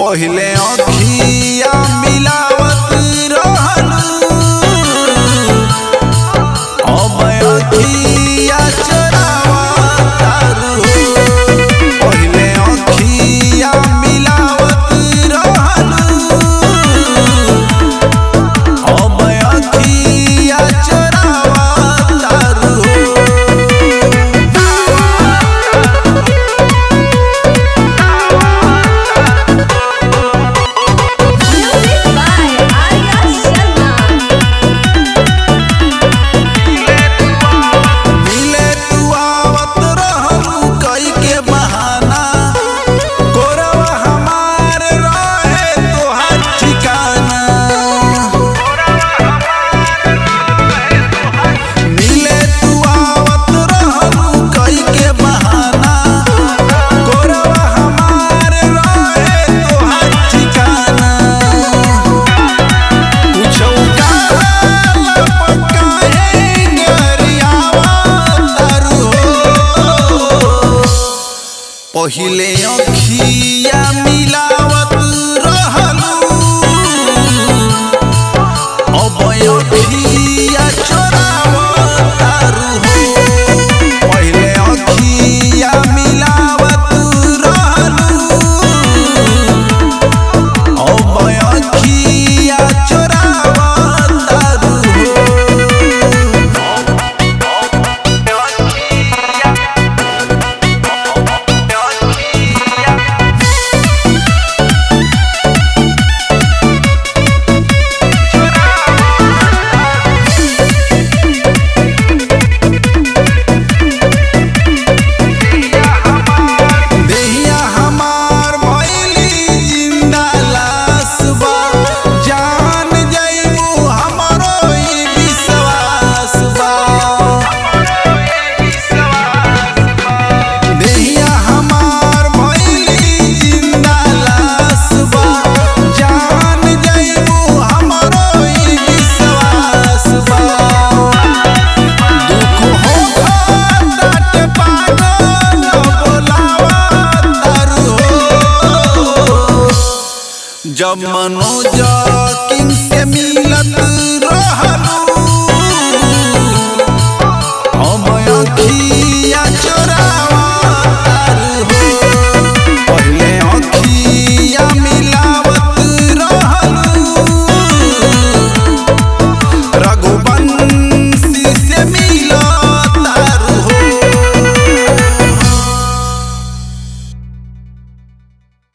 पहिले अखिया मिलावत रहलू अब अखिया चोरावत तारू पहिले अखिया मिलावत रहलू अब अखिया चोरावत तारू Music by Arya Sharma. मिले तू आवत रहलू कई के बहाना कोरवा हमार रहे तोहार ठिकाना मिले तू आवत रहलू कई के बहाना कोरवा हमार रहे तोहार ठिकाना कुछो काला पक्का है गरियावा तारू हो। पहिले अखिया मिलावत रहलू अब अखिया चोरावत तारू हो पहिले अखिया मिलावत रहलू अब अखिया चोरावत तारू देहिया हमार भइली जिंदा लाश बा जान जइबू हमरो ई विश्वास बा देहिया हमार भइली जिंदा लाश बा जान जइबू हमरो ई विश्वास बा दुख हो डाट पागल बोलावा तारू हो जब मनोज